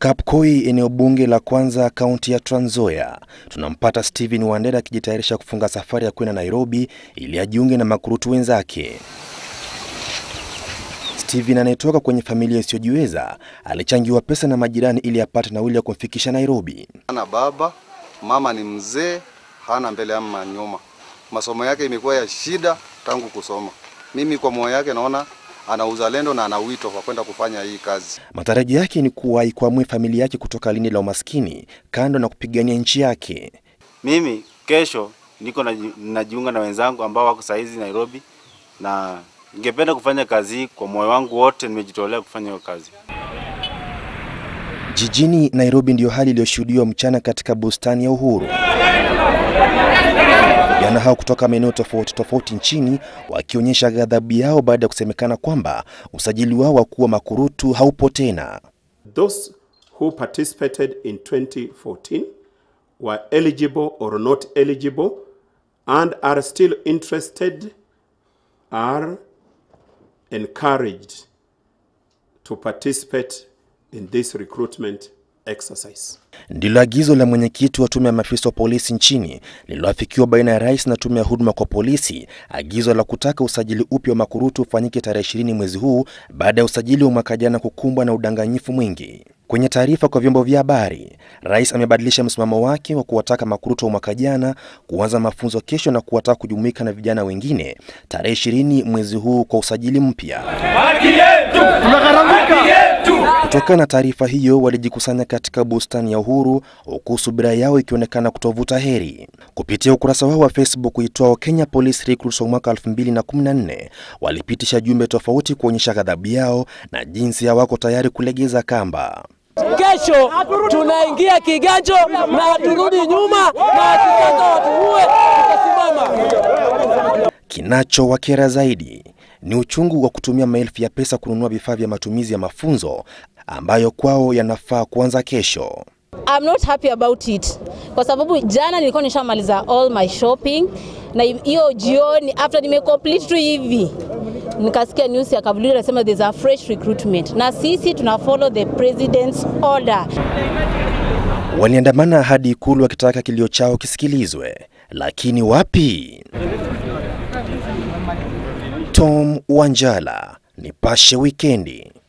Kapkoi, eneo bunge la kwanza kaunti ya Trans Nzoia, tunampata Stephen Wandera akijitayarisha kufunga safari ya kwenda Nairobi ili ajiunge na makurutu wenzake. Stephen anayetoka kwenye familia isiyojiweza alichangiwa pesa na majirani ili apate nauli ya kumfikisha Nairobi. Hana baba, mama ni mzee, hana mbele ama nyuma. Masomo yake imekuwa ya shida tangu kusoma. Mimi kwa moyo yake naona ana uzalendo na ana wito wa kwenda kufanya hii kazi. Matarajio yake ni kuwa ikwamue familia yake kutoka lindi la umaskini, kando na kupigania nchi yake. Mimi kesho niko najiunga na wenzangu ambao wako saizi Nairobi, na ningependa kufanya kazi hii kwa moyo wangu wote, nimejitolea kufanya hiyo kazi. Jijini Nairobi ndiyo hali iliyoshuhudiwa mchana katika bustani ya Uhuru. Vijana hao kutoka maeneo tofauti tofauti nchini wakionyesha ghadhabu yao baada ya kusemekana kwamba usajili wao wa kuwa makurutu haupo tena. Those who participated in 2014 were eligible or not eligible and are still interested are encouraged to participate in this recruitment exercise. Ndilo agizo la mwenyekiti wa tume ya maafisa wa polisi nchini lililoafikiwa baina ya rais na tume ya huduma kwa polisi, agizo la kutaka usajili upya wa makurutu ufanyike tarehe ishirini mwezi huu baada ya usajili wa mwaka jana kukumbwa na udanganyifu mwingi. Kwenye taarifa kwa vyombo vya habari, rais amebadilisha msimamo wake wa kuwataka makurutu wa mwaka jana kuanza mafunzo kesho na kuwataka kujumuika na vijana wengine tarehe ishirini mwezi huu kwa usajili mpya. Kutokana na taarifa hiyo, walijikusanya katika bustani ya Uhuru, huku subira yao ikionekana kutovuta heri. Kupitia ukurasa wao wa Facebook uitwao Kenya Police Recruits wa mwaka 2014 walipitisha jumbe tofauti kuonyesha ghadhabu yao na jinsi hawako tayari kulegeza kamba. Kesho tunaingia kiganjo na haturudi nyuma, na wakitaka watuue, tutasimama. Kinachowakera zaidi ni uchungu wa kutumia maelfu ya pesa kununua vifaa vya matumizi ya mafunzo ambayo kwao yanafaa kuanza kesho. I'm not happy about it kwa sababu jana nilikuwa nishamaliza all my shopping na hiyo jioni after nime complete tu hivi nikasikia news ya Kabuliru nasema there's a fresh recruitment, na sisi tuna follow the president's order. Waliandamana hadi Ikulu wakitaka kilio chao kisikilizwe, lakini wapi? Tom Wanjala, Nipashe Wikendi.